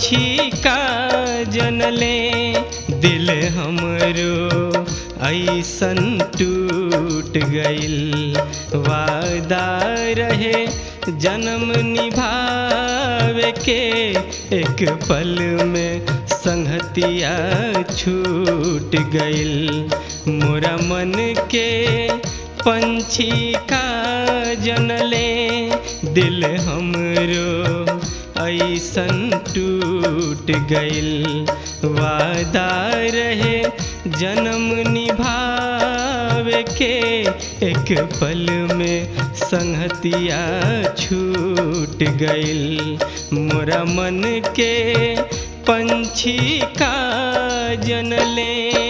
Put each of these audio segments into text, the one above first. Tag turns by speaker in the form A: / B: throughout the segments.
A: पंछी का जनले दिल हमरो ऐसन टूट गइल वादा रहे जन्म निभावे के एक पल में संगतिया छूट गइल मोरा मन के पंछी का जनले दिल हमरो ऐसन टूट गइल वादा रहे जन्म निभावे के एक पल में संगतिया छूट गइल मोरा मन के पंछी का जनले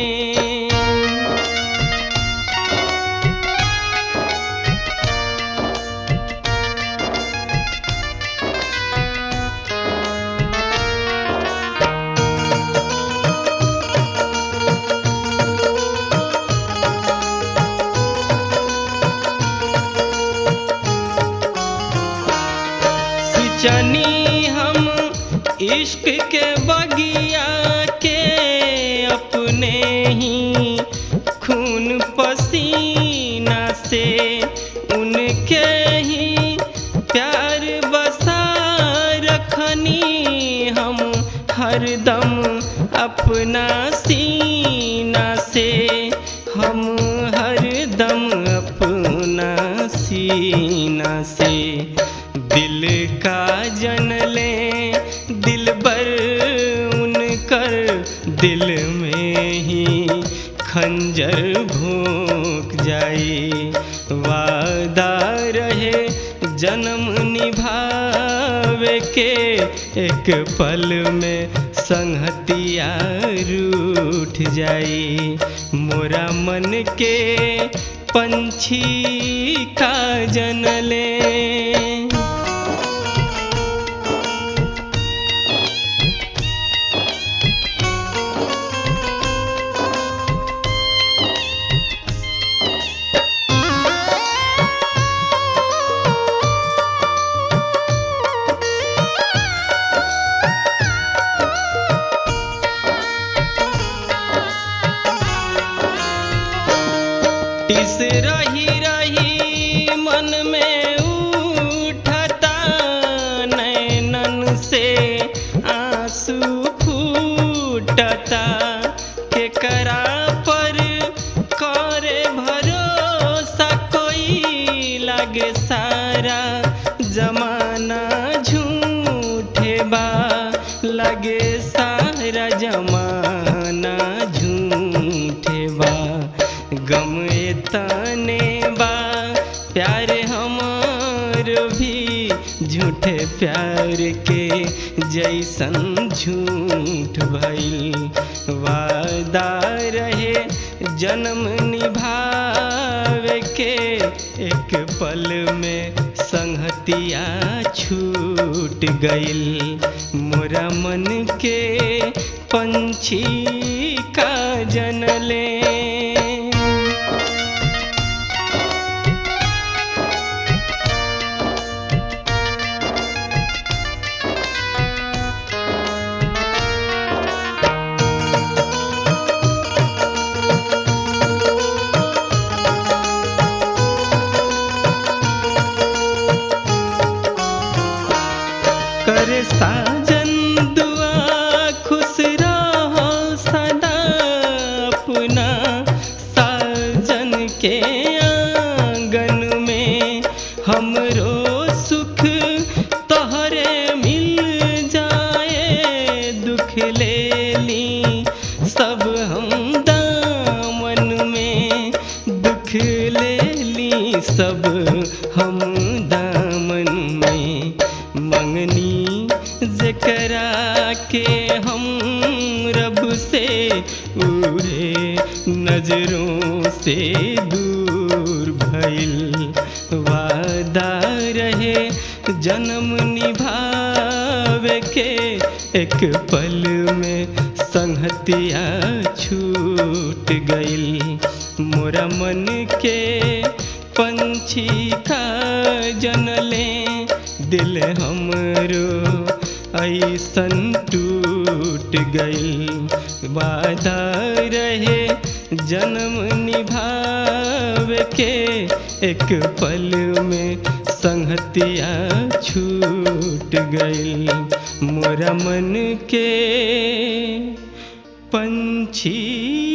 A: सिंचनी हम इश्क के बगिया के अपने ही खून पसीना से उनके ही प्यार बसा रखनी हम हरदम अपना सीना से हम हरदम अपना सीना से दिल का जनले दिल बर उनकर दिल में ही खंजर भोंक जाई वादा रहे जन्म निभावे के एक पल में संगतिया रूठ जाई मोरा मन के पंछी का जनले टिस रही रही मन में उठता नैनन से आंसू फूटता के करा पर करे भरोसा कोई लगे सारा जमाना झूठे बा लगे सारा जमाना झूठे बा गम तने बा प्यार हमार भी झूठे प्यार के जैसन झूठ भइल वादा रहे जन्म निभावे के एक पल में संगतिया छूट गइल मोरा मन के पंछी का जनले कर साजन दुआ खुश रहो सदा अपना साजन के आंगन में हमरो सुख तोहरे मिल जाए दुख ले ली सब हम दामन में दुख ले ली सब हम दामन में मंगनी जकरा के हम रब से उड़े नजरों से दूर भइल वादा रहे जन्म निभावे के एक पल में संगतिया छूट गइल मोरा मन के पंछी का जनले दिल हमरो ऐसन टूट गई वादा रहे जन्म निभावे के एक पल में संगतिया छूट गई मोरा मन के पंछी